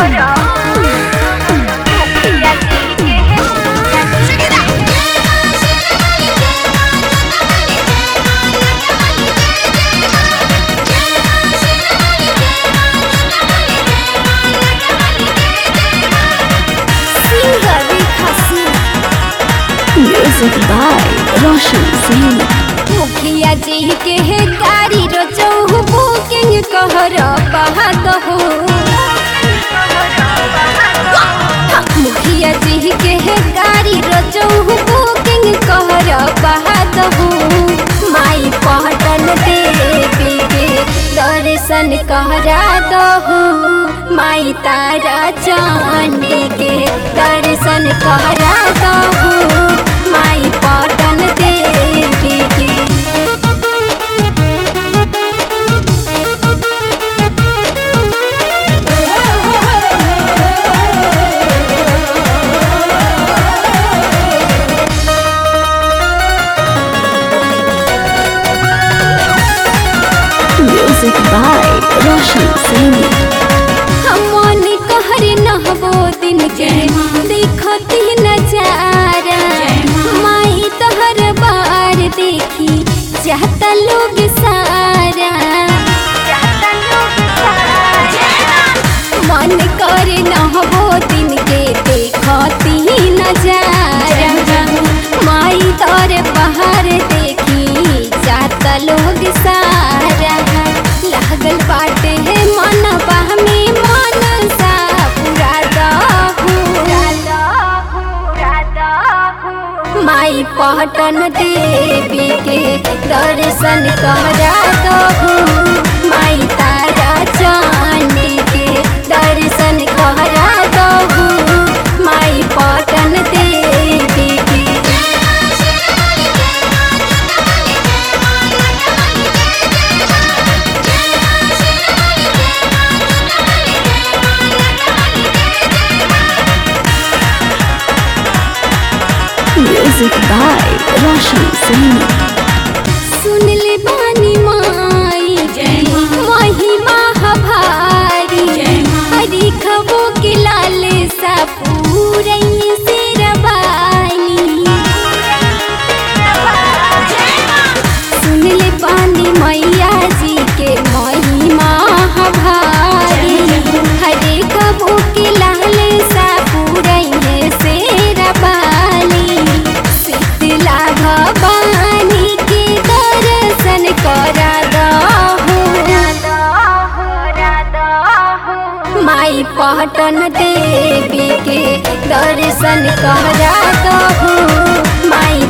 Music by Roshan Singh. मुखिया जी के है गाड़ी रो चौहु बुकिंग कहर बहाद हो मुखिया जी के है गाड़ी रो चौहु बुकिंग कहर बहाद हो माई पहटन देवी के दर्शन कहरा दहु माई तारा चांदी के दर्शन कहरा दहु माई पटन देवी के Music by Roshan Singh. हमन कहर नहबो दिन के देखती नजारा माई तहर बार देखी चाहता लोग सारा मन कर नहबो दिन के देखती नजारा माई तोर बाहर देखी चाहता लोग सारा लागल बाटे है मन बहमी मन सा पूरा दहु माई पहटन देवी के दर्शन करा दहु माई तारा चांदी के दर्शन करा दहु माई पटन देवी के Music by Roshan Singh. सुन ले बानी माई महिमा हभारी हरी खबो के लाल सा पूरई से रबानी सुन ले बानी मैया जी के महिमा हभारी हरे खबो के लाल सा पूरई से रबानी शीतला भवानी के दर्शन करा दहु माई पहटन देवी के दर्शन करा दहु माई